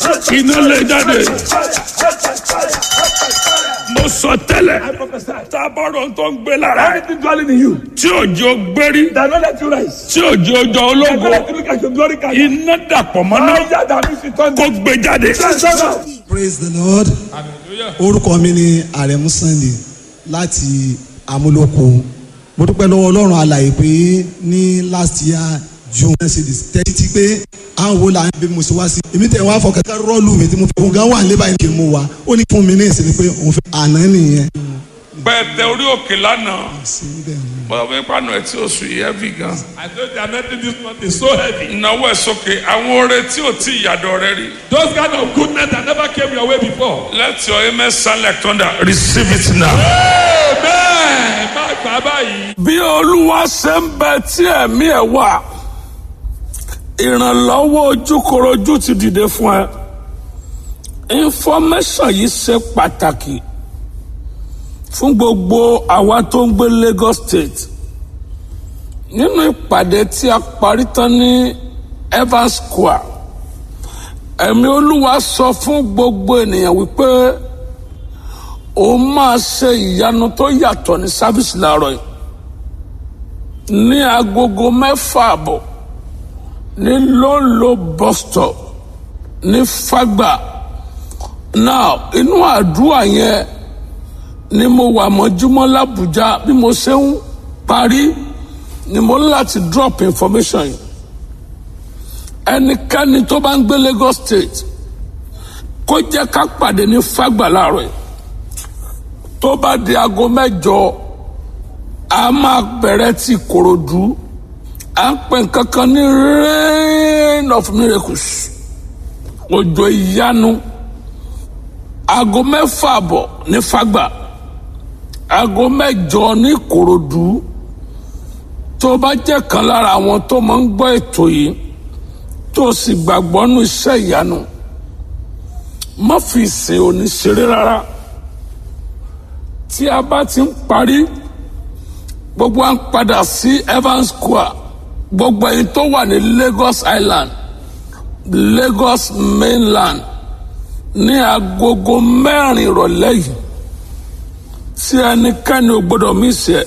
iná lè jáde mo sọ tẹ́lẹ̀ I prophesy. tábọ̀rọ̀ tó ń gbé lára ẹ̀ Anything dwelling in you tí òjò gbérí that don't let you rise. tí òjò ọjọ́ That don't ológo let you look at your glory card. iná dàpọ̀ mọ́ná Fire that means you turn kó gbé jáde. praise the lord orúkọ mi ni àrẹ̀mú sunday láti amúlòkó mo dúpẹ́ lọ́wọ́ ọlọ́run alàyè pé ní last year june náà ṣe di tẹ́tí pé àwọn wo la ń bí mo ṣe wá sí èmi tẹ̀ wá fọ kẹ́kẹ́ rọ́ọ̀lù mi tí mo fi òun gan wà nílé báyìí kì í mú wa ó ní fún mi ní ìsinmi pé òun fẹ́ àná nìyẹn. pẹ̀tẹ̀ orí òkè lánàá sí bẹ́ẹ̀ ni. bọ́dọ̀ bí pàánù ẹ̀ tí oṣù yìí heavy gan. I told you anointing this month is so heavy. ìnáwó ẹ̀ sókè àwọn oore tí ò tí ìyàdọ̀ rẹ rí. Those kind of goodness that never came your way before. let your amen sound like thunder receive it now. Amen. Má gbà báyìí. bí olúwa ṣe ń bẹ tí ẹ̀mí ẹ̀ wà ìrànlọ́wọ́ ojúkorojú ti dìde fún ẹ information yìí ṣe pàtàkì fún gbogbo àwa tó ń gbé Lagos State nínú ìpàdé tí a parí tán ní Evans Square ẹ̀mí olúwa sọ fún gbogbo ènìyàn wípé òun máa ṣe ìyanu tó yàtọ̀ ní sáfíìsì láàárọ̀ yìí ní agogo mẹ́fà àbọ̀ ní lóńlò bus stop ní fagba now inú àdúrà yẹn ni mo wà mọ́júmọ́ làbújá bí mo ṣe ń parí ni mo ní láti drop information yìí ẹnikẹ́ni tó bá ń gbé Lagos State kó jẹ́ ká pàdé ní fagba láàárọ̀ yìí tó bá di aago mẹ́jọ a máa bẹ̀rẹ̀ ti Ìkòròdú à ń pè kankan ní rain of miracles òjò ìyanu aago mẹ́fà àbọ̀ ní Fágbà aago mẹ́jọ ní Ìkòròdú tó bá jẹ́ kan lára àwọn tó máa ń gbọ́ ètò yìí tó sì gbàgbọ́ nú iṣẹ́ ìyanu má fi ìsìn òní ṣeré rárá tí a bá ti ń parí gbogbo à ń padà sí Evans Square gbogbo ẹ̀yin tó wà ní Lagos Island Lagos mainland ní agogo mẹ́rin ìrọ̀lẹ́ yìí tí ẹnikẹ́ni ò gbọ́dọ̀ mí ṣe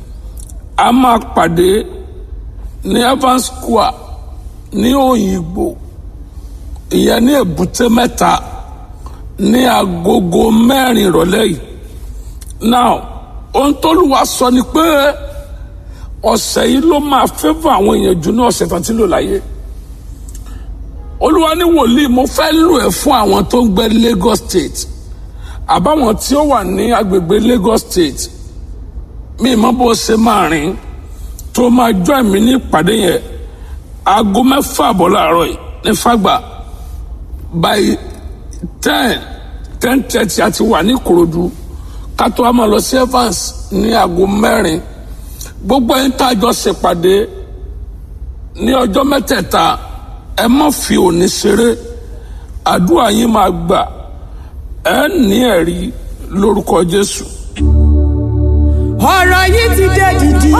a máa pàdé ní Evans Square ní Òyìnbó ìyẹn ní Èbúté Mẹ́ta ní agogo mẹ́rin ìrọ̀lẹ́ yìí now ohun tóluwa sọ ni pé ọ̀sẹ̀ yìí ló máa fẹ́fọ́ àwọn èèyàn jù ní ọ̀sẹ̀ tán tí lò láyé olúwa ní wòlíì mo fẹ́ lò ẹ́ fún àwọn tó ń gbé Lagos State àbáwọn tí ó wà ní agbègbè Lagos State mi mọ bó ṣe máa rìn tó máa jọ ẹ̀mí ní ìpàdé yẹn aago mẹ́fà àbọ̀ láàárọ̀ yìí ní Fágbà by ten ten thirty àti wà ní Ìkòròdú kátó a máa lọ sí Evans ní aago mẹ́rin gbogbo ẹni tá a jọ ṣèpàdé ní ọjọ́ mẹ́tẹ̀ẹ̀ta ẹ má fi òní ṣeré àdúrà yín máa gbà ẹ ní ẹ̀rí lórúkọ Jésù. ọ̀rọ̀ yìí ti dé dìdì.